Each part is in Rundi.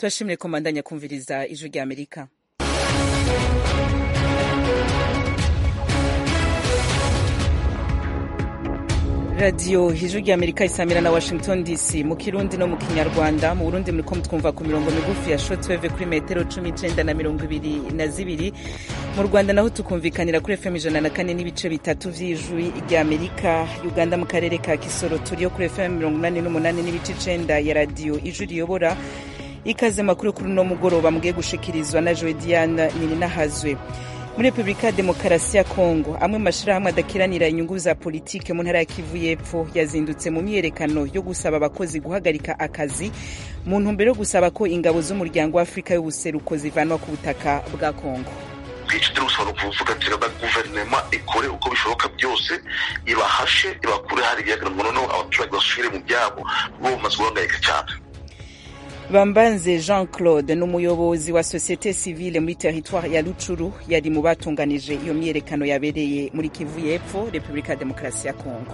turashimire ko mbandanya kumviriza ijwi rya amerika radiyo ijwi rya amerika isamira na washington dc mu kirundi no mu kinyarwanda mu burundi muriko mutwumva ku mirongo migufi ya shotweve kuri metero cumi icenda na mirongo ibiri na zibiri mu rwanda naho tukumvikanira kuri fm ijana na kane n'ibice bitatu vy'ijwi rya amerika uganda mu karere ka kisoro turiyo kuri fm mirongo inani n'umunani n'ibice icenda ya radiyo ijwi riyobora ikaze makuru kuri uno mugoroba mugiye gushikirizwa na joe diane nininahazwe muri repubulika ya demokarasi ya kongo amwe mu mashyirahamwe adakiranira inyungu za politike mu ntara ya kivu y'epfo yazindutse mu myiyerekano yo gusaba abakozi guhagarika akazi mu ntumbero yo gusaba ko ingabo z'umuryango w'afurika y'ubuseruko zivanwa ku butaka bwa kongo bwica turusaba kuvuga ati reba guverinoma ikore uko bishoboka byose ibahashe ibakure hari ibiyaga ngo noneho abaturage basubire mu byabo bo bamaze guhangayika cyane bambanze jean claude ni umuyobozi wa sosiyete sivile muri teritware ya rucuru yari mu batunganije iyo myiyerekano yabereye muri kivu y'epfo repubulika ya demokarasi ya kongo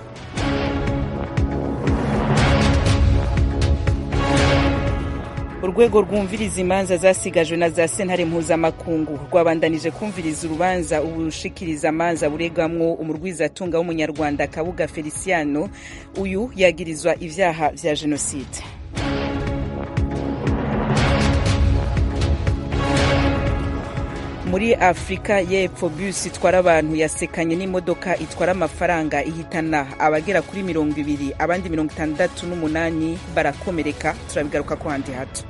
urwego rwumviriza imanza zasigajwe na za sentare mpuzamakungu rwabandanije kumviriza urubanza ubushikiriza amanza buregamwo umurwizatunga w'umunyarwanda kabuga feliciano uyu yagirizwa ivyaha vya jenoside muri afurika y'epfo bus itwara abantu yasekanye n'imodoka itwara amafaranga ihitana abagera kuri mirongo ibiri abandi mirongo itandatu n'umunani barakomereka turabigaruka ko handi hato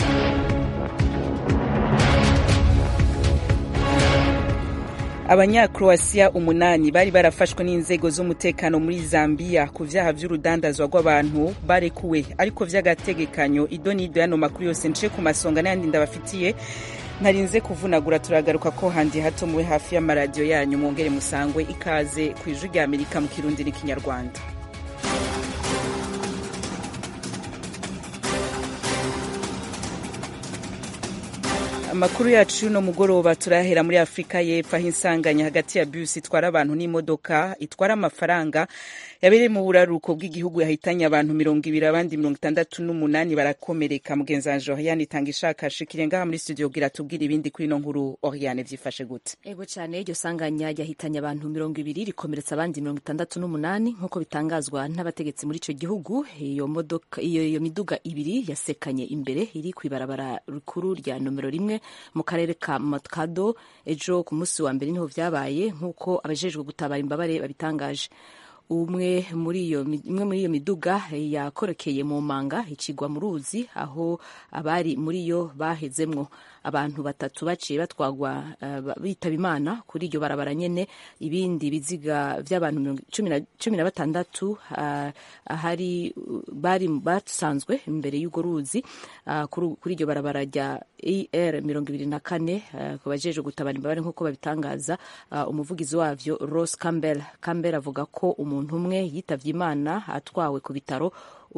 abanyakroasiya umunani bari barafashwe n'inzego z'umutekano muri zambiya ku vyaha vy'urudandazwa rw'abantu barekuwe ariko vy'agategekanyo idonido yano makuru yose nciye ku masonga n'ayandi ndabafitiye ntarinze kuvunagura turagaruka ko handi hato mube hafi y'amaradiyo yanyu mwongere musangwe ikaze ku ijwi rya amerika mu kirundi n'ikinyarwanda amakuru yacu y'uno mugoroba turahera muri afurika y'epfo aho insanganya hagati ya bisi itwara abantu n'imodoka itwara amafaranga yabereye mu buraruko bw'igihugu yahitanye abantu mirongo ibiri abandi mirongo itandatu n'umunani barakomereka mugenzi wanje oriane itanga ishakashikire ngaha muri studio gira tubwira ibindi kuri ino nkuru oriane vyifashe gute ego cyane iryo sanganya ryahitanye abantu mirongo ibiri rikomeretsa abandi mirongo itandatu n'umunani nk'uko bitangazwa n'abategetsi muri ico gihugu iyo modoka iyo, iyo miduga ibiri yasekanye imbere iri kw'ibarabara rikuru rya nomero rimwe mu karere ka Matkado ejo ku munsi wa mbere niho vyabaye nk'uko abajejwe gutabara imbabare babitangaje umwe muri iyo imwe muri iyo miduga yakorokeye mu manga ikigwa mu ruzi aho abari muri yo bahezemwo abantu batatu baciye batwagwa uh, bitaba imana kuri iryo barabara nyene ibindi biziga vy'abantu cumi na batandatu uh, ahari bari basanzwe imbere y'urwo ruzi uh, kuri iryo barabara rya er mirongo ibiri na kane ku bajejwe gutabara imbabare nk'uko babitangaza umuvugizi wavyo Ross Campbell Campbell avuga ko umuntu umwe yitavye imana atwawe ku bitaro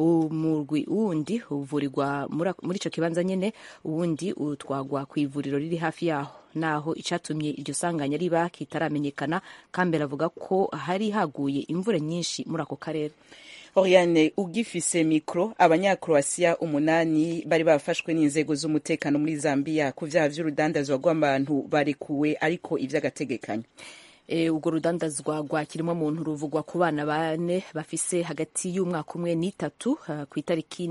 umurwi wundi uvurirwa muri ico kibanza nyene uwundi utwagwa ku ivuriro riri hafi yaho naho icatumye iryo sanganya riba kitaramenyekana Campbell avuga ko hari haguye imvura nyinshi muri ako karere Oriane ugifise mikro abanyakroasiya umunani bari bafashwe n'inzego z'umutekano muri Zambia ku vyaha vy'urudandazwa rw'abantu barekuwe ariko ivy'agategekanyo urwo rudandazwa rwa kirimo muntu ruvugwa ku bana bane bafise hagati y'umwaka umwe n'itatu ku itariki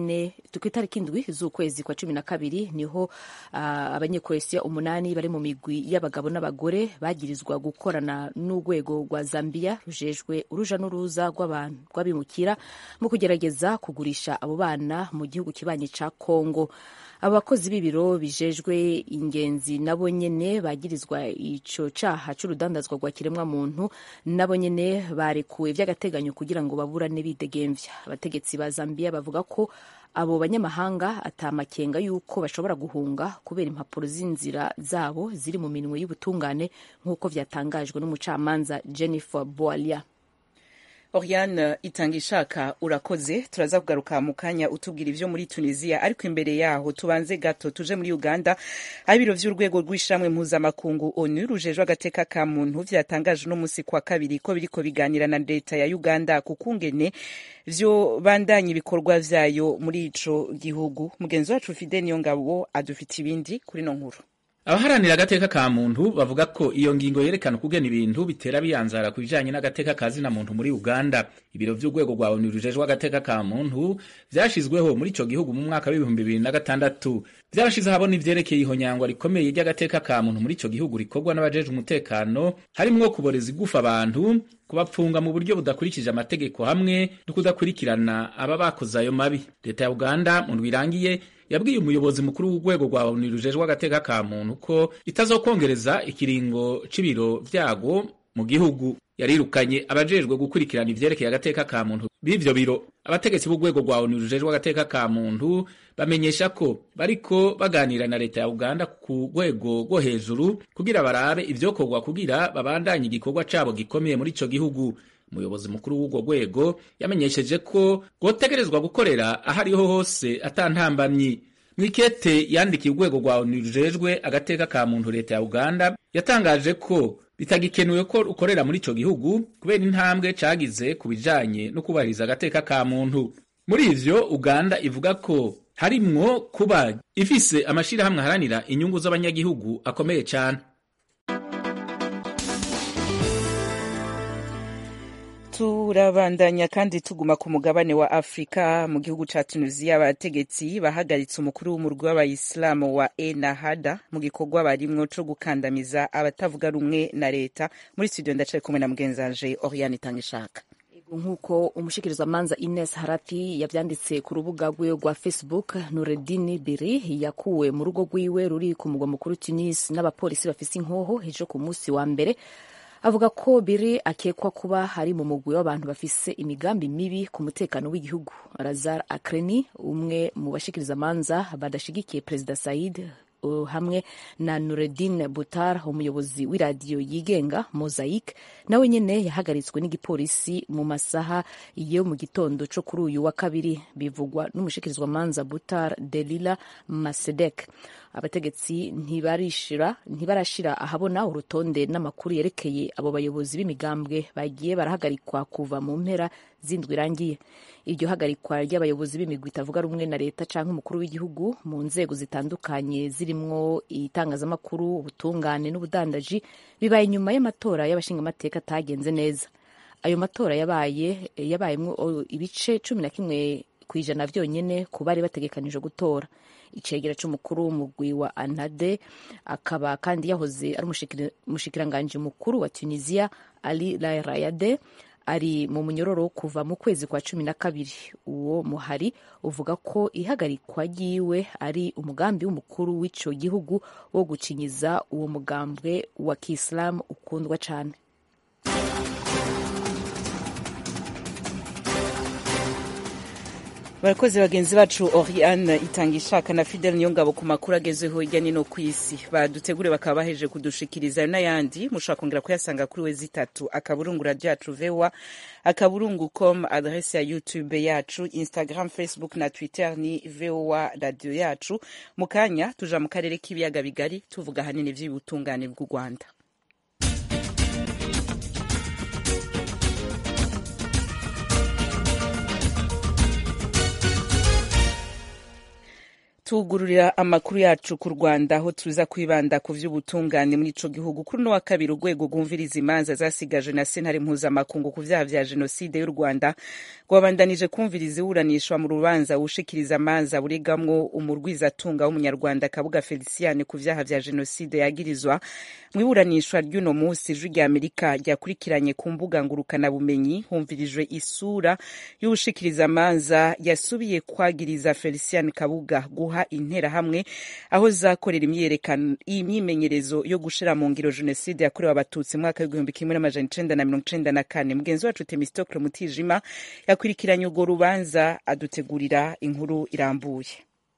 indwi z'ukwezi kwa cumi na kabiri niho abanyekoresiya umunani bari mu migwi y'abagabo n'abagore bagirizwa gukorana n'urwego rwa Zambia rujejwe uruja n'uruza rw'abimukira mu kugerageza kugurisha abo bana mu gihugu kibanyi ca Kongo abakozi b'ibiro bijejwe ingenzi nabo nyene bagirizwa ico caha c'urudandazwa rwa kiremwa muntu nabo nyene barekuwe vy'agateganyo kugira ngo baburane bidegemvya abategetsi ba Zambia bavuga ko abo banyamahanga atamakenga yuko bashobora guhunga kubera impapuro z'inzira zabo ziri mu minwe y'ubutungane nk'uko vyatangajwe n'umucamanza Jennifer Boalia Oriane itanga ishaka urakoze turaza kugaruka mu kanya utubwira ivyo muri Tunisia ariko imbere yaho tubanze gato tuje muri Uganda aho ibiro vy'urwego rw'ishiramwe mpuzamakungu ONU rujejwe agateka ka muntu vyatangaje no musi kwa kabiri ko biriko biganira na leta ya Uganda ku kungene vyo bandanya ibikorwa vyayo muri ico gihugu mugenzi wacu Fidel Niyongabo adufite ibindi kuri no nkuru abaharanira agateka ka muntu bavuga ko iyo ngingo yerekana ukugena ibintu bitera biyanzara ku bijanye n'agateka ka zina muntu muri uganda ibiro vy'urwego rwa onu rujejwe agateka ka muntu vyashizweho muri ico gihugu mu mwaka w'ibihumbi bibiri na gatandatu vyarashize ahabona ivyerekeye ihonyangwa rikomeye ry'agateka ka muntu muri ico gihugu rikorwa n'abajejwe umutekano harimwo kuboreza igufa abantu kubapfunga mu buryo budakurikije amategeko hamwe no kudakurikirana aba bakoze ayo mabi leta ya uganda mu ndwi irangiye yabwiye umuyobozi mukuru w'urwego rwa onu rujejwe agateka ka muntu ko itazokongereza ikiringo c'ibiro vyago mu gihugu yarirukanye abajejwe gukurikirana ivyerekeye agateka ka muntu b'ivyo biro abategetsi b'urwego rwa onu rujejwe agateka ka muntu bamenyesha ko bariko baganira na leta ya uganda ku rwego rwo hejuru kugira barabe ivyokorwa kugira babandanye igikorwa cabo gikomeye muri ico gihugu umuyobozi mukuru w'urwo rwego yamenyesheje ko rwotegerezwa gukorera aho ariho hose atantambamyi mwikete yandikiye urwego rwa onu rujejwe agateka ka muntu leta ya uganda yatangaje ko bitagikenewe ko ukorera muri ico gihugu kubera intambwe cagize ku bijanye no kubahiriza agateka ka muntu muri ivyo uganda ivuga ko harimwo kuba ifise amashirahamwe aharanira inyungu z'abanyagihugu akomeye cane turabandanya kandi tuguma ku mugabane wa afurika mu gihugu ca tunisia abategetsi bahagaritse umukuru w'umurwi w'abayisilamu wa enahada mu gikorwa barimwo co gukandamiza abatavuga rumwe na leta muri studio ndacaye kumwe na mugenzanje oriane itangishaka nk'uko umushikirizamanza ines harapi yavyanditse ku rubuga rwiwe rwa facebook nureddin biri yakuwe mu rugo rwiwe ruri ku mugwa mukuru tunis n'abapolisi bafise inkoho ejo ku munsi wa mbere avuga ko biri akekwa kuba hari mu mugwi w'abantu bafise imigambi mibi ku mutekano w'igihugu razar akreni umwe mu bashikirizamanza badashigikiye perezida said uh, hamwe na nureddin butar umuyobozi w'iradiyo yigenga mosaic nawe nyene yahagaritswe n'igipolisi mu masaha yo mu gitondo co kuri uyu wa kabiri bivugwa n'umushikirizwamanza butar delila masedek abategetsi ntibarishira ntibarashira ahabona urutonde n'amakuru yerekeye abo bayobozi b'imigambwe bagiye barahagarikwa kuva mu mpera zindwi irangiye iryo hagarikwa ry'abayobozi b'imigwi itavuga rumwe na leta canke umukuru w'igihugu mu nzego zitandukanye zirimwo itangazamakuru ubutungane n'ubudandaji bibaye inyuma y'amatora y'abashingamateka atagenze neza ayo matora yabaye yabayemwo ibice cumi na kimwe ku ijana vyonyene ku bari bategekanije gutora icegera c'umukuru w'umugwi wa anade akaba kandi yahoze ari umushikiranganji mukuru wa tunisia ali lairayade ari mu munyororo kuva mu kwezi kwa cumi na kabiri uwo muhari uvuga ko ihagarikwa ryiwe ari umugambi w'umukuru w'ico gihugu wo gucinyiza uwo mugambwe wa kiislamu ukundwa cane barakoze bagenzi bacu oriane itanga ishaka na fidel niyongabo ku makuru agezeho hirya nino ku isi badutegure bakaba baheje kudushikiriza n'ayandi mushobora kongera kuyasanga kuri we zitatu akaburungu radiyo yacu vewa akaburungu com adrese ya youtube yacu instagram facebook na twitter ni vowa radiyo yacu mu kanya tuja mu karere k'ibiyaga bigari tuvuga ahanini vy'ubutungane bw'u rwanda tugururira amakuru yacu ku rwanda aho tuza kwibanda ku vy'ubutungane muri ico gihugu kuri uno wa kabiri urwego rwumviriza imanza zasigaje na sentare mpuzamakungu ku vyaha vya jenoside y'u rwanda rwabandanije kumviriza iburanishwa mu rubanza wushikiriza amanza buregamwo umurwizatunga w'umunyarwanda kabuga feliciane ku vyaha vya jenoside yagirizwa mu iburanishwa ry'uno musi ijwi rya amerika ryakurikiranye ku mbuga ngurukanabumenyi humvirijwe isura y'uwushikiriza amanza yasubiye kwagiriza feliciane kabuga guha interahamwe aho zakorera imyimenyerezo yo gushira mu ngiro jenoside yakorewe abatutsi mu mwaka w'igihumbi kimwe n'amajana icenda na mirongo icenda na kane mugenzi wacu temistokle mutijima yakurikiranye urwo rubanza adutegurira inkuru irambuye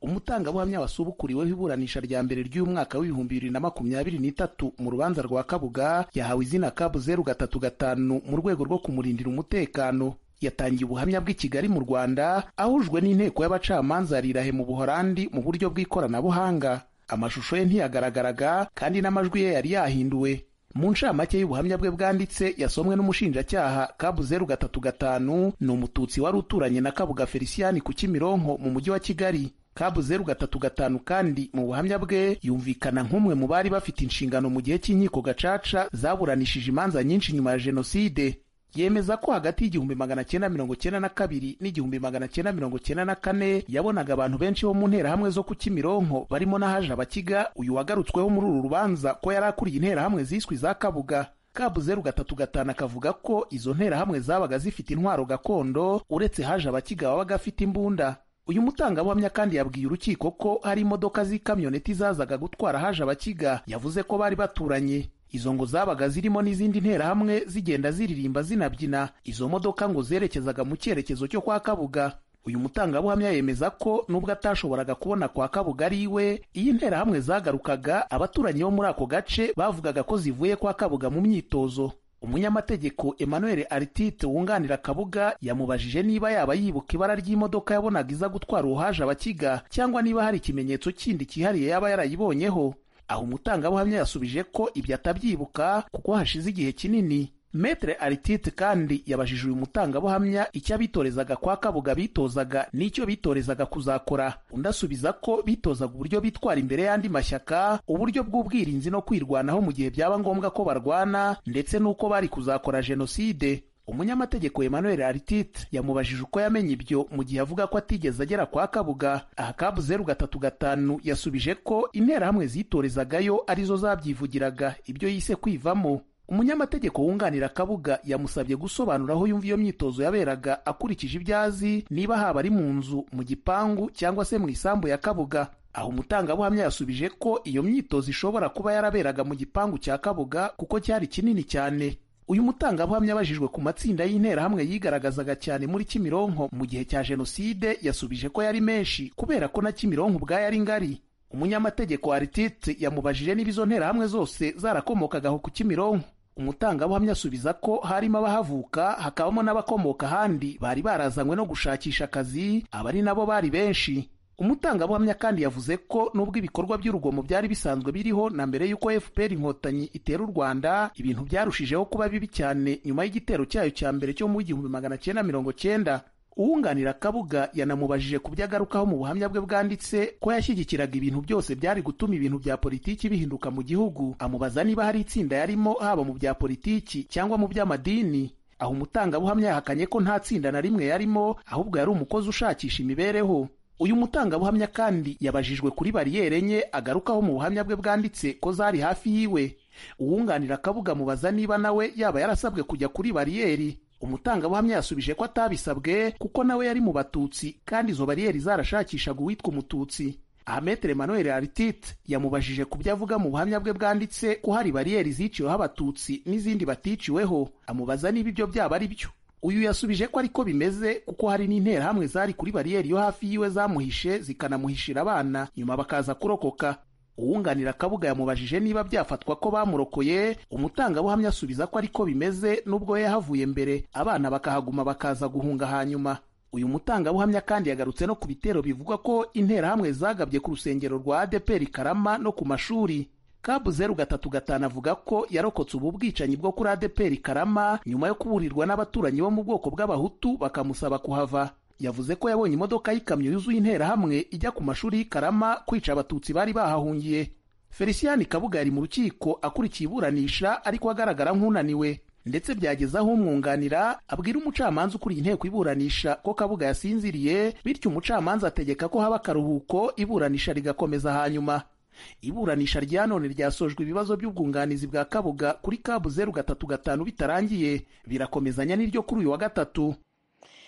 umutangabuhamya wasubukuriweho iburanisha rya mbere ry'uyu mwaka w'ibihumbi bibiri na makumyabiri n'itatu mu rubanza rwa kabuga yahawe izina kabu zeru gatatu gatanu mu rwego rwo kumurindira umutekano yatangiye ubuhamya bw'i kigali mu rwanda ahujwe n'inteko y'abacamanza yarirahe mu buhorandi mu buryo bw'ikoranabuhanga amashusho ye ntiyagaragaraga kandi n'amajwi ye yari yahinduwe mu ncamake y'ubuhamya bwe bwanditse yasomwe n'umushinjacyaha kabu zeru gatatu gatanu ni umututsi wari uturanye na kabuga feliciyani ku kimironko mu mujyi wa kigali kabu zeru gatatu gatanu kandi mu buhamya bwe yumvikana nk'umwe mu bari bafite inshingano mu gihe cy'inkiko gacaca zaburanishije imanza nyinshi nyuma ya jenoside yemeza ko hagati y'igihumbi magana cyenda mirongo cyenda na kabiri n'igihumbi magana cyenda mirongo cyenda na kane yabonaga abantu benshi bo mu nterahamwe zo ku kimironko barimo n'ahaje abakiga uyu wagarutsweho muri uru rubanza ko yari akuriye interahamwe ziswe za kabuga kabu zeru gatatu gatanu akavuga ko izo nterahamwe zabaga zifite intwaro gakondo uretse haje abakiga wabaga afite imbunda uyu mutangabuhamya kandi yabwiye urukiko ko hari imodoka z'ikamyoneti zazaga gutwara haje abakiga yavuze ko bari baturanye izo ngo zabaga zirimo n'izindi nterahamwe zigenda ziririmba zinabyina izo modoka ngo zerekezaga mu cyerekezo cyo kwa kabuga uyu mutangabuhamya yemeza ko nubwo atashoboraga kubona kwa kabuga ari iwe iyo interahamwe zagarukaga abaturanyi bo muri ako gace bavugaga ko zivuye kwa kabuga mu myitozo umunyamategeko emmanuel aritite wunganira kabuga yamubajije niba yaba yibuka ibara ry'imodoka yabonaga iza gutwara uhaje abakiga cyangwa niba hari ikimenyetso kindi cyihariye yaba yarayibonyeho aho umutangabuhamya yasubije ko ibyo atabyibuka kuko hashize igihe kinini metere aritite kandi yabajije uyu mutangabuhamya icyo abitorezaga kwa kabuga bitozaga n'icyo bitorezaga kuzakora undi asubiza ko bitozaga uburyo bitwara imbere y'andi mashyaka uburyo bw'ubwirinzi no kwirwanaho mu gihe byaba ngombwa ko barwana ndetse n'uko bari kuzakora jenoside umunyamategeko emmanuel aritite yamubajije uko yamenye ibyo mu gihe avuga ko atigeze agera kwa kabuga aha kabu zeru gatatu gatanu yasubije ko interahamwe zitorezagayo arizo zabyivugiraga ibyo yise kwivamo umunyamategeko wunganira kabuga yamusabye gusobanura aho yumva iyo myitozo yaberaga akurikije ibyo azi niba haba ari mu nzu mu gipangu cyangwa se mu isambu ya kabuga aho umutangabuhamya yasubije ko iyo myitozo ishobora kuba yaraberaga mu gipangu cya kabuga kuko cyari kinini cyane uyu mutangabuhamya abajijwe ku matsinda y'interahamwe yigaragazaga cyane muri kimironko mu gihe cya jenoside yasubije ko yari menshi kubera ko na kimironko ubwayo ari ngari umunyamategeko wa aritite yamubajije niba izo nterahamwe zose zarakomokagaho ku kimironko umutangabuhamya asubiza ko harimo abahavuka hakabamo n'abakomoka ahandi bari barazanywe no gushakisha akazi aba ari nabo bari benshi umutangabuhamya kandi yavuze ko nubwo ibikorwa by'urugomo byari bisanzwe biriho na mbere y'uko fpr inkotanyi itera u rwanda ibintu byarushijeho kuba bibi cyane nyuma y'igitero cyayo cya mbere cyo mu igihumbi magana cyenda mirongo cyenda uwunganira kabuga yanamubajije ku byo agarukaho mu buhamya bwe bwanditse ko yashyigikiraga ibintu byose byari gutuma ibintu bya politiki bihinduka mu gihugu amubaza niba hari itsinda yarimo haba mu bya politiki cyangwa mu by'amadini aho umutangabuhamya yahakanye ko nta tsinda na rimwe yarimo ahubwo yari umukozi ushakisha imibereho uyu mutangabuhamya kandi yabajijwe kuri bariyeri enye agarukaho mu buhamya bwe bwanditse ko zari hafi yiwe uwunganira kabuga amubaza niba nawe yaba yarasabwe kujya kuri bariyeri umutangabuhamya yasubije ko atabisabwe kuko nawe yari mu batutsi kandi izo bariyeri zarashakishaga uwitwa umututsi aha metere emmanuel aritite yamubajije ku byo avuga mu buhamya bwe bwanditse ko hari bariyeri ziciweho abatutsi n'izindi baticiweho amubaza niba ibyo byaba ari byo uyu yasubije ko ariko bimeze kuko hari n'interahamwe zari kuri bariyeri yo hafi yiwe zamuhishe zikanamuhishira abana nyuma bakaza kurokoka uwunganira kabuga yamubajije niba byafatwa ko bamurokoye umutangabuhamya asubiza ko ariko bimeze n'ubwo we yahavuye mbere abana bakahaguma bakaza guhunga hanyuma uyu mutangabuhamya kandi yagarutse no ku bitero bivugwa ko interahamwe zagabye ku rusengero rwa adeperi karama no ku mashuri kabu zeru gatatu gatanu avuga ko yarokotse ubu bwicanyi bwo kuri adeperi karama nyuma yo kuburirwa n'abaturanyi bo mu bwoko bw'abahutu bakamusaba kuhava yavuze ko yabonye imodoka y'ikamyo yuzuye interahamwe ijya ku mashuri y'ikarama kwica abatutsi bari bahahungiye feliciyani kabuga yari mu rukiko akurikiye iburanisha ariko agaragara nk'unaniwe ndetse byageze aho umwunganira abwira umucamanza ukuriye inteko iburanisha ko kabuga yasinziriye bityo umucamanza ategeka ko haba akaruhuko iburanisha rigakomeza hanyuma iburanisha rya none ryasojwe ibibazo by'ubwunganizi bwa kabuga kuri kabu zeru gatatu gatanu bitarangiye birakomezanya n'iryo kuri uyu wa gatatu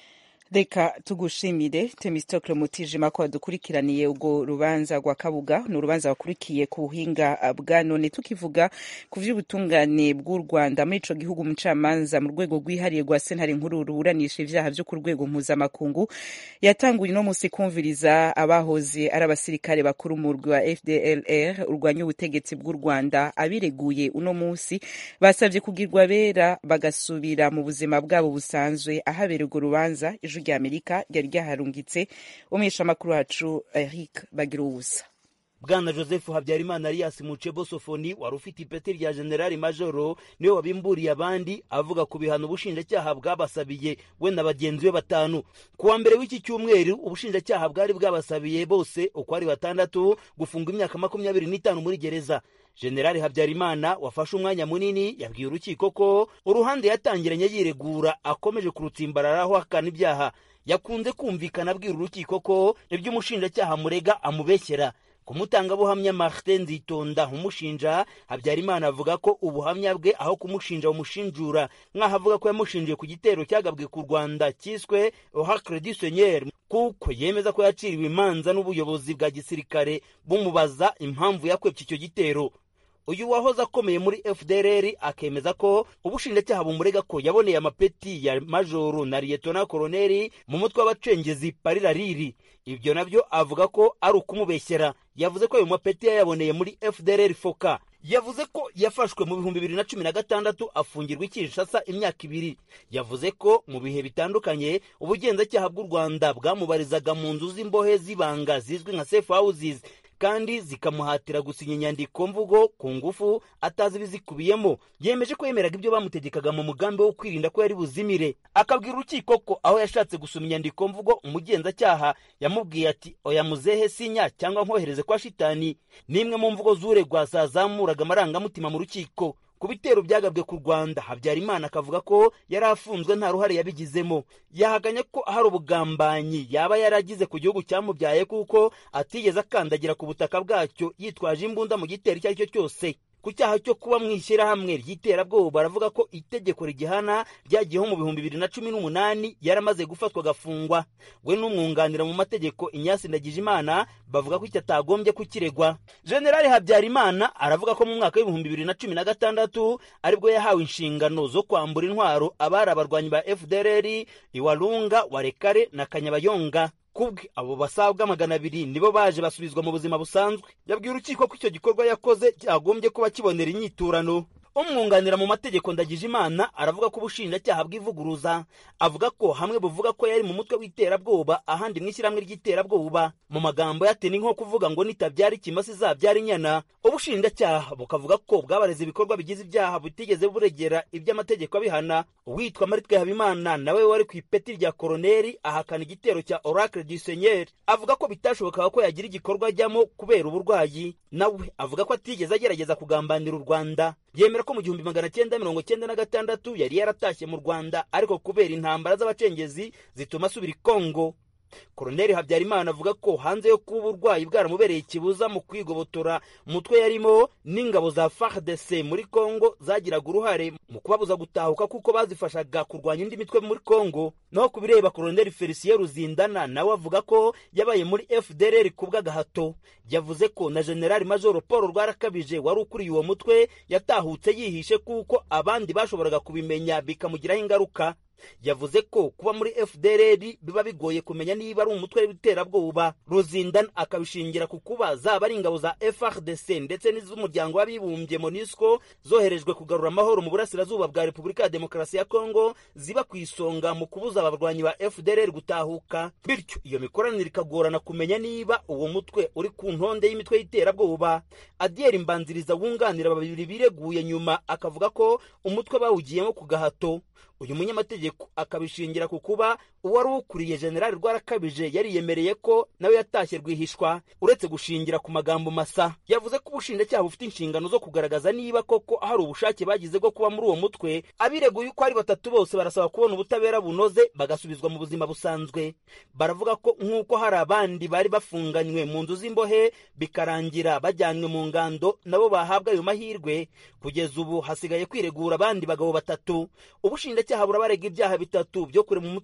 reka tugushimire temistokle mutijima ko wadukurikiraniye urwo rubanza rwa kabuga ni urubanza wakurikiye ku buhinga bwa none tukivuga ku vy'ubutungane bw'u rwanda muri ico gihugu umucamanza mu rwego rwihariye rwa sentare nkuru ruburanisha ivyaha vyo ku rwego mpuzamakungu yatanguye uno musi kumviriza abahoze ari abasirikare bakuru mu rwa fdlr urwanya ubutegetsi bw'u rwanda abireguye uno musi basavye kugirwa bera bagasubira mu buzima bwabo busanzwe ahabera urwo rubanza ijwi rya amerika ryari ryaharungitse umweshamakuru wacu eric bagira ubusa bwana joseph habyarimana alias mucebo sofoni wari ufite ipeti rya generali majoro niwe wabimburiye abandi avuga ku bihano ubushinjacyaha bwabasabiye we na bagenzi be batanu ku wa mbere w'iki cyumweru ubushinjacyaha bwari bwabasabiye bose uko ari batandatu gufunga imyaka makumyabiri n'itanu muri gereza generali habyarimana wafashe umwanya munini yabwiye urukiko ko uruhande yatangiranye yiregura akomeje kurutsimbararaho akana ibyaha yakunze kumvikana abwira urukiko ko ibyo umushinjacyaha murega amubeshyera ku mutangabuhamya martin nzitonda umushinja habyarimana avuga ko ubuhamya bwe aho kumushinja bumushinjura nk'aho avuga ko yamushinjiye ku gitero cyagabwe ku rwanda cyiswe ohacre du seigneur kuko yemeza ko yaciriwe imanza n'ubuyobozi bwa gisirikare bumubaza impamvu yakwepye icyo gitero uyu wahoze akomeye muri fdrr akemeza ko ubushinjacyaha bumurega ko yaboneye amapeti ya majoro na liyetona koroneri mu mutwe w'abacengezi parirariri ibyo nabyo avuga ko ari ukumubeshyera yavuze ko ayo mapeti yayaboneye muri fdrr foka yavuze ko yafashwe mu bihumbi bibiri na cumi na gatandatu afungirwa i kinshasa imyaka ibiri yavuze ko mu bihe bitandukanye ubugenzacyaha bw'u rwanda bwamubarizaga mu nzu z'imbohe z'ibanga zizwi nka safe houses kandi zikamuhatira gusinya inyandiko mvugo ku ngufu atazi ibizikubiyemo yemeje ko yemeraga ibyo bamutegekaga mu mugambi wo kwirinda ko yari buzimire akabwira urukiko ko aho yashatse gusoma inyandiko mvugo umugenzacyaha yamubwiye ati oya muzehe sinya cyangwa nkohereze kwa shitani n'imwe mu mvugo z'uregwa zazamuraga amarangamutima mu rukiko ku bitero byagabwe ku rwanda habyarimana akavuga ko yari afunzwe nta ruhare yabigizemo yahaganye ko hari ubugambanyi yaba yaragize ku gihugu cyamubyaye kuko atigeze akandagira ku butaka bwacyo yitwaje imbunda mu gitero icyo ari cyo cyose ku cyaha cyo kuba mu ishyirahamwe ry'iterabwoba baravuga ko itegeko rigihana ryagiyeho mu bihumbi bibiri na cumi n'umunani yaramaze gufatwa agafungwa we n'umwunganira mu mategeko inyasi ndagijimana bavuga ko icyo atagombye kukiregwa generali habyarimana aravuga ko mu mwaka w'ibihumbi bibiri na cumi na gatandatu aribwo yahawe inshingano zo kwambura intwaro abari abarwanyi ba fdrr iwarunga warekare na kanyabayonga kubwe abo basabwa magana abiri nibo baje basubizwa mu buzima busanzwe yabwiye urukiko ko icyo gikorwa yakoze cyagombye kuba kibonera inyiturano umwunganira mu mategeko ndagije imana aravuga ko ubushinjacyaha bw'ivuguruza avuga ko hamwe buvuga ko yari mu mutwe w'iterabwoba ahandi mu ishyirahamwe ry'iterabwoba mu magambo yate ni nko kuvuga ngo nitabyara ikimasa izabyara inyana ubushinjacyaha bukavuga ko bwabareze ibikorwa bigize ibyaha butigeze buregera iby'amategeko abihana uwitwa maritwe habimana nawe wari ku ipeti rya koroneri ahakana igitero cya oracle du seigneur avuga ko bitashobokaga ko yagira igikorwa ajyamo kubera uburwayi nawe avuga ko atigeze agerageza kugambanira u rwanda yemera ko mu gihumbi magana cyenda mirongo cyenda na gatandatu yari yaratashye mu rwanda ariko kubera intambara z'abacengezi zituma asubira i kongo koroneri habyarimana avuga ko hanze yo kuba uburwayi bwaramubereye ikibuza mu kwigobotora umutwe yarimo n'ingabo za fardc muri kongo zagiraga uruhare mu kubabuza gutahuka kuko bazifashaga kurwanya indi mitwe muri kongo naho ku bireba koroneri felicien ruzindana nawe avuga ko yabaye muri fdrr ku bw'agahato yavuze ko na generali majoro paul rwarakabije wari ukuriye uwo mutwe yatahutse yihishe kuko abandi bashoboraga kubimenya bikamugiraho ingaruka yavuze ko kuba muri fdrr biba bigoye kumenya niba ari umutwe w'iterabwoba ruzindana akabishingira ku kuba zaba ari ingabo za frdc ndetse n'iz'umuryango w'abibumbye monisco zoherejwe kugarura amahoro mu burasirazuba bwa repubulika ya demokarasi ya kongo ziba ku isonga mu kubuza abarwanyi ba fdrr gutahuka bityo iyo mikoranire ikagorana kumenya niba uwo mutwe uri ku ntonde y'imitwe y'iterabwoba adiyeri mbanziriza wunganira babiri bireguye nyuma akavuga ko umutwe bawugiyemo ku gahato uyu munyamategeko akabishingira ku kuba uwari ukuriye generali rwarakabije yariyemereye ko nawe yatashye rwihishwa uretse gushingira ku magambo masa yavuze ko ubushinjacyaha bufite inshingano zo kugaragaza niba koko hari ubushake bagize bwo kuba muri uwo mutwe abireguye uko ari batatu bose barasaba kubona ubutabera bunoze bagasubizwa mu buzima busanzwe baravuga ko nk'uko hari abandi bari bafunganywe mu nzu z'imbohe bikarangira bajyanywe mu ngando nabo bahabwa ayo mahirwe kugeza ubu hasigaye kwiregura abandi bagabo batatu ubushinjacyaha burabarega ibyaha bitatu byo kure mu mutwe w'ingabo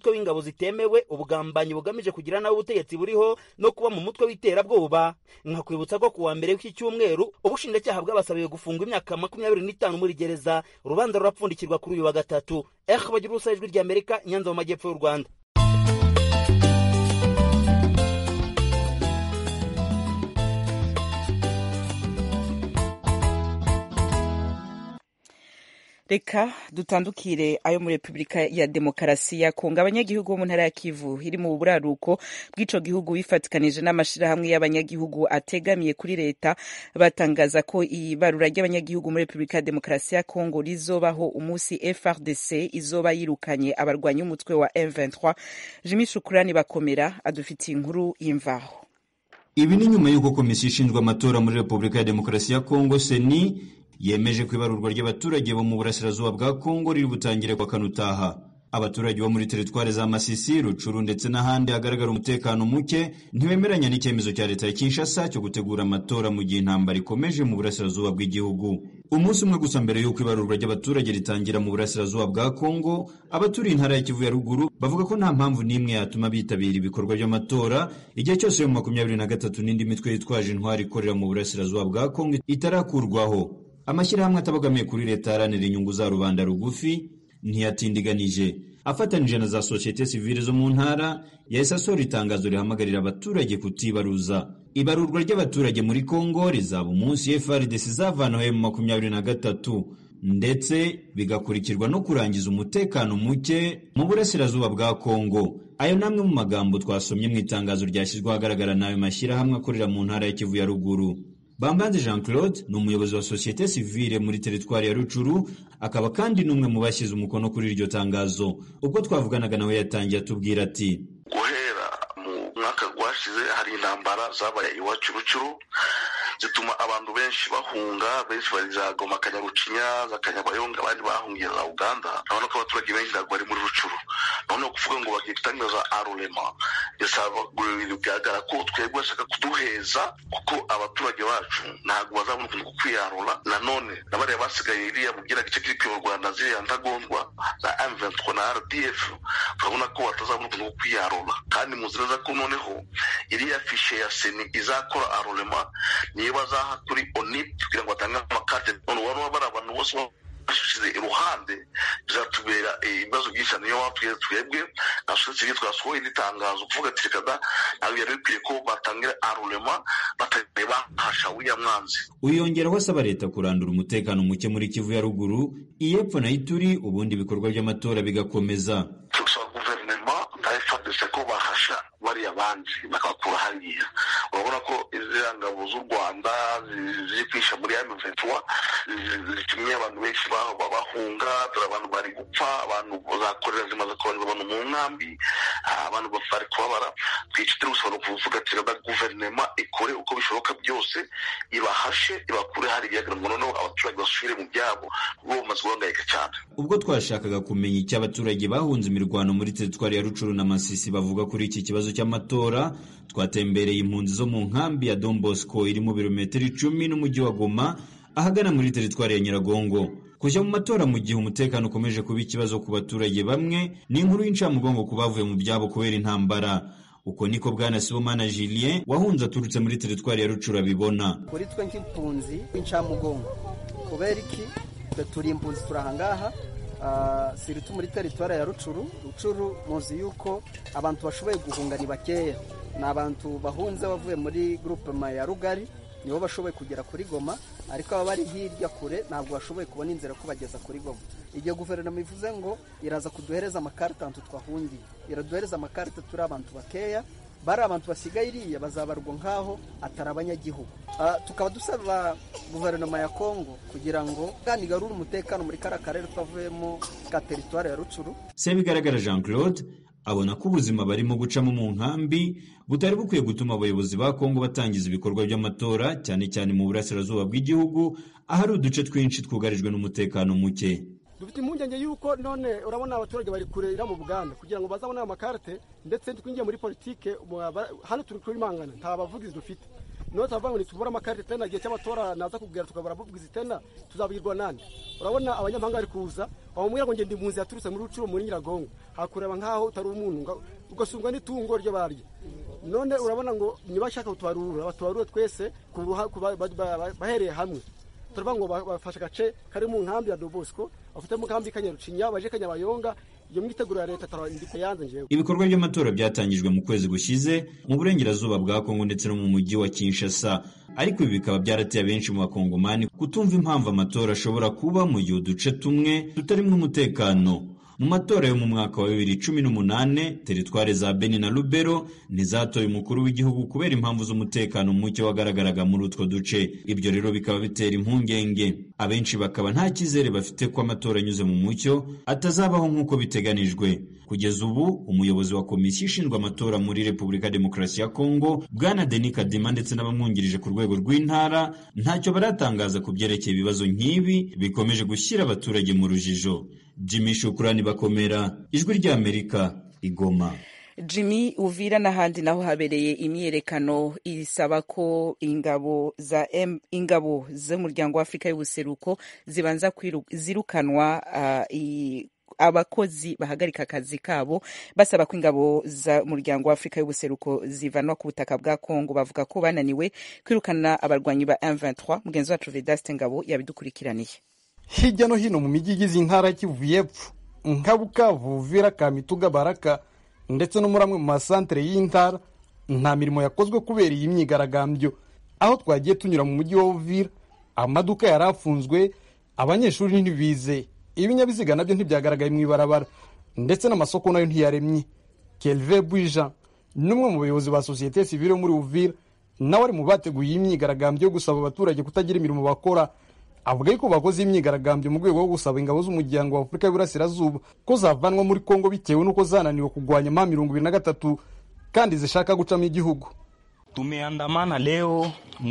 zitemewe ubugambanyi bugamije kugira nawe ubutegetsi buriho no kuba mu mutwe w'iterabwoba nkakwibutsa ko kuwa mbere w'iki cyumweru ubushinjacyaha bwabasabiwe gufungwa imyaka makumyabiri n'itanu muri gereza urubanza rurapfundikirwa kuri uyu wa gatatu eh bagira ubusa ijwi ry'amerika nyanza mu majyepfo y'u rwanda reka dutandukire ayo muri repubulika ya demokarasi ya kongo abanyagihugu bo mu ntara ya kivu iri mu buraruko bw'ico gihugu bifatikanije n'amashirahamwe y'abanyagihugu ategamiye kuri leta batangaza ko ibarura ry'abanyagihugu muri repubulika ya demokarasi ya kongo rizobaho umunsi frdc izoba yirukanye abarwanyi umutwe wa m23 jimi shukurani bakomera adufitiye inkuru y'imvaho ibi ni nyuma y'uko komisiyo ishinzwe amatora muri repubulika ya demokarasi ya kongo seni yemeje ko ibarurwa ry'abaturage bo mu burasirazuba bwa kongo riri butangire kwa kanutaha abaturage bo muri teritwari za masisi rucuru ndetse n'ahandi hagaragara umutekano muke ntibemeranya n'icyemezo cya leta ya kinshasa cyo gutegura amatora mu gihe intambara ikomeje mu burasirazuba bw'igihugu umunsi umwe gusa mbere y'uko ibarurwa ry'abaturage ritangira mu burasirazuba bwa kongo abaturiye intara ya kivu ya ruguru bavuga ko nta mpamvu n'imwe yatuma bitabira ibikorwa by'amatora igihe cyose yo mu makumyabiri na gatatu n'indi mitwe yitwaje intwari ikorera mu burasirazuba bwa kongo itarakurwaho amashyirahamwe atabogamiye kuri leta aharanira inyungu za rubanda rugufi ntiyatindiganije afatanije na za sosiyete sivile zo mu ntara yahise asohora itangazo rihamagarira abaturage kutibaruza ibarurwa ry'abaturage muri kongo rizaba umunsi frdc izavanaho mu makumyabiri na gatatu ndetse bigakurikirwa no kurangiza umutekano muke mu burasirazuba bwa kongo ayo ni amwe mu magambo twasomye mu itangazo ryashyizwe ahagaragara n'ayo mashyirahamwe akorera mu ntara ya kivu ya ruguru bambanze jean claude ni umuyobozi wa sosiyete sivile muri teritwari ya rucuru akaba kandi n'umwe mu bashyize umukono kuri iryo tangazo ubwo twavuganaga nawe yatangiye atubwira ati guhera mu mwaka rwashize hari intambara zabaye iwacu rucuru zituma abantu benshi bahunga benshi bari za goma kanyarucinya za kanyabayonga abandi bahungiye za uganda urabona ko abaturage benshi ntabwo bari muri rucuru noneho kuvuga ngo bagiye gutangiza arurema bigaragara ko twebwe bashaka kuduheza kuko abaturage bacu ntabwo bazabona ukuntu ko kwiyarura nanone na bariya basigaye iriya mu gice kiri kuyoborwa na ziriya ntagondwa za m23 na rdf turabona ko batazabona ukuntu ko kwiyarura kandi muzi neza ko noneho iriya fishe ya seni izakora arurema niyo bazaha kuri onip kugira ngo batange amakarte none ubona bari abantu bose bashyize iruhande bizatubera ibibazo byinshi niyo wapfuye twebwe nka sosiyete twasohoye n'itangazo kuvuga ati reka da ntabwo byari bikwiye ko batangira arurema batari bahasha uriya mwanzi uyongeraho asaba leta kurandura umutekano muke muri kivu ya ruguru iyepfo na ituri ubundi ibikorwa by'amatora bigakomeza turasaba guverinoma na fdc ko bahasha bariya bandi bakabakura hariya urabona ko iziriya ngabo z'u rwanda ziri kwisha muri ya miventura zitumye abantu benshi bahunga dore abantu bari gupfa abantu zakorera zimaze kohereza abantu mu nkambi abantu bari kubabara twica turi gusaba kuvuga ati reba guverinoma ikore uko bishoboka byose ibahashe ibakure hariya ngo noneho abaturage basubire mu byabo kuko bamaze guhangayika cyane ubwo twashakaga kumenya icyo abaturage bahunze imirwano muri teritwari ya rucuru na masisi bavuga kuri iki kibazo cy'amatora twatembereye impunzi zo mu nkambi ya Don Bosco iri mu birometero icumi n'umujyi wa Goma ahagana muri teritwari ya Nyiragongo kujya mu matora mu gihe umutekano ukomeje kuba ikibazo ku baturage bamwe ni inkuru y'incamugongo ku bavuye mu byabo kubera intambara uko niko bwana Sibomana Julien wahunze aturutse muri teritwari ya Rucuru abibona kuri twe nk'impunzi w'incamugongo kubera iki twe turi impunzi turi ahangaha siritu muri teritwari ya rucuru rucuru muzi yuko abantu bashoboye guhunga ni bakeya ni abantu bahunze bavuye muri grupema ya rugari nibo bashoboye kugera kuri goma ariko aba bari hirya kure ntabwo bashoboye kubona inzira ko bageza kuri goma igihe guverinoma ivuze ngo iraza kuduhereza amakarita ahantu twahungiye iraduhereza amakarita turi abantu bakeya bari abantu basigaye iriya bazabarwa nk'aho atari abanyagihugu tukaba dusaba guverinoma ya kongo kugira ngo igarure umutekano muri kariya karere twavuyemo ka teritwari ya rucuru sebigaragara jean claude abona ko ubuzima barimo gucamo mu nkambi butari bukwiye gutuma abayobozi ba kongo batangiza ibikorwa by'amatora cyane cyane mu burasirazuba bw'igihugu ahari uduce twinshi twugarijwe n'umutekano muke dufite impungenge y'uko none urabona abaturage bari kurera mu buganda kugira ngo bazabone ayo makarite ndetse twinjiye muri politike hano turi kuri mangana nta bavugizi dufite niyo tuvuga ngo nitubure amakarite tena igihe cy'amatora naza kubwira tukabura abavugizi tena tuzabwirwa nande urabona abanyamahanga bari kuza wamubwira ngo ngende impunzi yaturutse muri rucuro muri nyiragongo hakureba nk'aho utari umuntu ugasungwa n'itungo ryo barya none urabona ngo ntibashaka kutubarura batubarure twese bahereye hamwe turavuga ngo bafashe agace kari mu nkambi ya dobosco bafite mu nkambi kanyarucinya baje kanyabayonga iyo mwiteguro ya leta tarandika yanze njewe ibikorwa by'amatora byatangijwe mu kwezi gushize mu burengerazuba bwa kongo ndetse no mu mujyi wa kinshasa ariko ibi bikaba byarateye abenshi mu bakongomani kutumva impamvu amatora ashobora kuba mu gihe uduce tumwe tutarimo umutekano mu matora yo mu mwaka wa bibiri cumi n'umunane teritware za beni na lubero ntizatoye umukuru w'igihugu kubera impamvu z'umutekano muke wagaragaraga muri utwo duce ibyo rero bikaba bitera impungenge abenshi bakaba nta cyizere bafite ko amatora anyuze mu mucyo atazabaho nk'uko biteganijwe kugeza ubu umuyobozi wa komisiyo ishinzwe amatora muri repubulika ya demokarasi ya kongo bwana deni kadima ndetse n'abamwungirije ku rwego rw'intara ntacyo baratangaza ku byerekeye ibibazo nk'ibi bikomeje gushyira abaturage mu rujijo jimmy shukurani bakomera ijwi ry'amerika igoma jimmy uvira n'ahandi naho habereye imyiyerekano isaba ko ingabo za M, ingabo z'umuryango wa afurika y'ubuseruko zibanza zirukanwa uh, abakozi bahagarika akazi kabo basaba ko ingabo z'umuryango wa afurika y'ubuseruko zivanwa ku butaka bwa kongo bavuga ko bananiwe kwirukana abarwanyi ba M23 mugenzi wacu vedaste ngabo yabidukurikiraniye hirya no hino mu mijyi igize intara y'Kivu y'Epfo nka Bukavu Uvira Kamituga Baraka ndetse no muri amwe mu masantere y'intara nta mirimo yakozwe kubera iyi myigaragambyo aho twagiye tunyura mu mujyi wa Uvira amaduka yari afunzwe abanyeshuri ntibize ibinyabiziga nabyo ntibyagaragaye mu ibarabara ndetse n'amasoko nayo ntiyaremye Kelve Bwija n'umwe mu bayobozi ba sosiyete sivile muri Uvira nawe ari mu bateguye iyi myigaragambyo yo gusaba abaturage kutagira imirimo bakora avuga yuko bakoze imyigaragambyo mu rwego rwo gusaba ingabo z'umuryango wa afurika y'uburasirazuba ko zavanwa muri kongo bitewe n'uko zananiwe kurwanya ma mirongo ibiri na gatatu kandi zishaka gucamo igihugu tumeandamana leo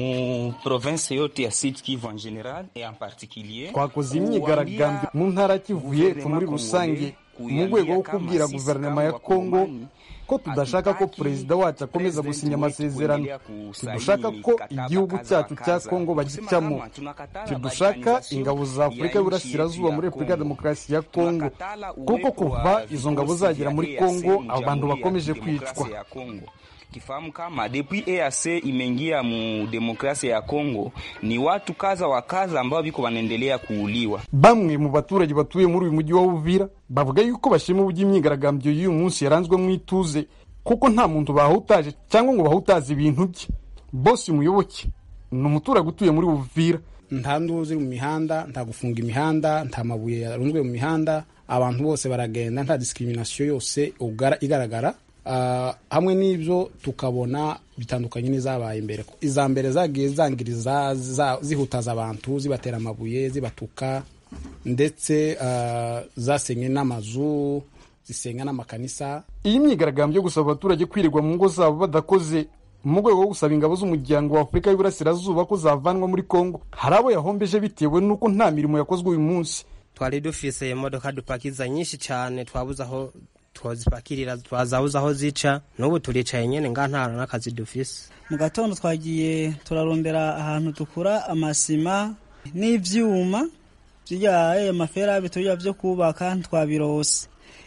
mu province yote ya Sud Kivu en general et en particulier twakoze imyigaragambyo mu ntara Kivu y'Epfo muri rusange mu rwego rwo kubwira guverinoma ya kongo ko tudashaka ko perezida wacu akomeza gusinya amasezerano tidushaka ko igihugu cyacu cya kongo bagicamo tidushaka ingabo za afurika y'uburasirazuba muri repubulika ya demokarasi ya kongo kuko kuva izo ngabo zagera muri kongo abantu bakomeje kwicwa kifahamu kama depuis EAC imeingia mu demokrasia ya Kongo, ni watu kaza wa kaza ambao biko wanaendelea kuuliwa. Bamwe mu baturage batuye muri uyu mujyi wa Uvira bavuga yuko bashima uburyo imyigaragambyo y'uyu munsi yaranzwe mu ituze, kuko nta muntu bahutaje cyangwa ngo bahutaze ibintu bye. Bosi Muyoboke ni umuturage utuye muri Uvira. nta nduru ziri mu mihanda nta gufunga imihanda nta mabuye yarunzwe mu mihanda abantu bose baragenda nta discrimination yose igaragara Uh, hamwe n'ibyo tukabona bitandukanye n'izabaye imbere iza mbere zagiye zangiriza zihutaza abantu zibatera amabuye zibatuka ndetse uh, zasenye n'amazu zisenga n'amakanisa iyi myigaragambyo yo gusaba abaturage kwirirwa mu ngo zabo badakoze mu rwego rwo gusaba ingabo z'umuryango wa afurika y'uburasirazuba ko zavanwa muri kongo hari abo yahombeje bitewe n'uko nta mirimo yakozwe uyu munsi twari dufise imodoka dupakiza nyinshi cyane twabuze aho twazipakirira twazabuze aho zica n'ubu turicaye nyine nga nta n'akazi dufise mu gatondo twagiye turarondera ahantu dukura amasima n'ivyuma byaye amaferabe tujya byo kubaka ntitwabirose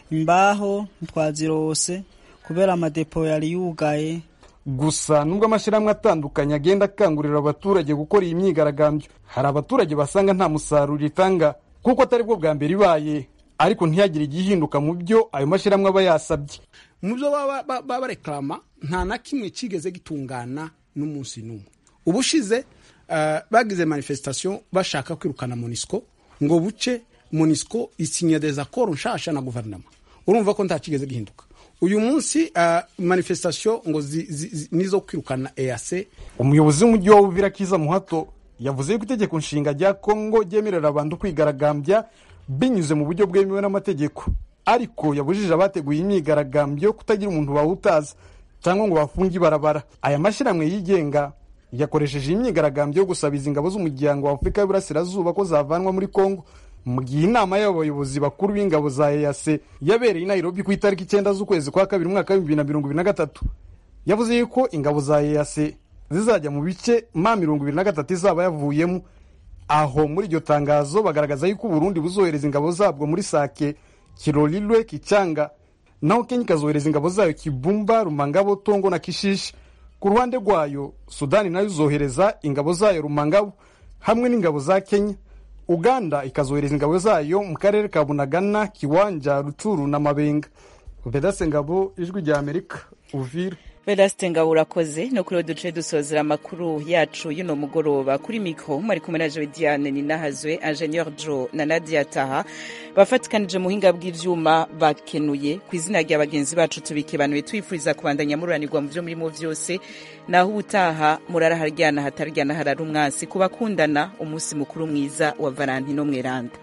imbaho ntitwazirose kubera amadepo yari yugaye gusa nubwo amashyirahamwe atandukanye agenda akangurira abaturage gukora iyi myigaragambyo hari abaturage basanga nta musaruro itanga kuko atari bwo bwa mbere ibaye ariko ntihagire igihinduka mu byo ayo mashyirahamwe aba yasabye mu byo baba barekarama nta na kimwe kigeze gitungana n'umunsi n'umwe ubushize bagize manifestation bashaka kwirukana monisco ngo buce monisco isinya des accords nshasha na guverinoma urumva ko nta kigeze gihinduka uyu munsi manifestation ngo nizo kwirukana EAC umuyobozi w'umujyi wa Uvira Kiza Muhato yavuze yuko itegeko nshinga rya Kongo ryemerera abantu kwigaragambya binyuze mu buryo bwemewe n'amategeko ariko yabujije abateguye imyigaragambyo kutagira umuntu bawutaza cyangwa ngo bafunge ibarabara aya mashyirahamwe yigenga yakoresheje imyigaragambyo yo gusaba izi ngabo z'umuryango wa afurika y'uburasirazuba ko zavanwa muri kongo mu gihe inama y'abayobozi bakuru b'ingabo za EAC yabereye i Nairobi ku itariki icyenda z'ukwezi kwa kabiri umwaka w'ibihumbi bibiri na mirongo ibiri na gatatu yavuze yuko ingabo za EAC zizajya mu bice ma mirongo ibiri na gatatu izaba yavuyemo aho muri iryo tangazo bagaragaza yuko uburundi buzohereza ingabo zabwo muri sake kirorirwe kicanga naho kenya ikazohereza ingabo zayo kibumba rumangabo tongo na kishishi ku ruhande rwayo sudani nayo izohereza ingabo zayo rumangabo hamwe n'ingabo za kenya uganda ikazohereza ingabo zayo mu karere ka bunagana kiwanja rucuru na mabenga vedase ngabo ijwi rya amerika uvira vedaste ngabo urakoze no kuri duce dusozera amakuru yacu y'uno mugoroba kuri mikro mwari kumwe na jowe diane ninahazwe ingenieur jo na nadia taha bafatikanije mu buhinga bw'ivyuma bakenuye ku izina rya bagenzi bacu tubikebanuye twifuriza kubandanya mururanirwa mu vyo murimo vyose naho ubutaha murara haryana hataryana harara umwansi ku bakundana umunsi mukuru mwiza wa valentino mweranda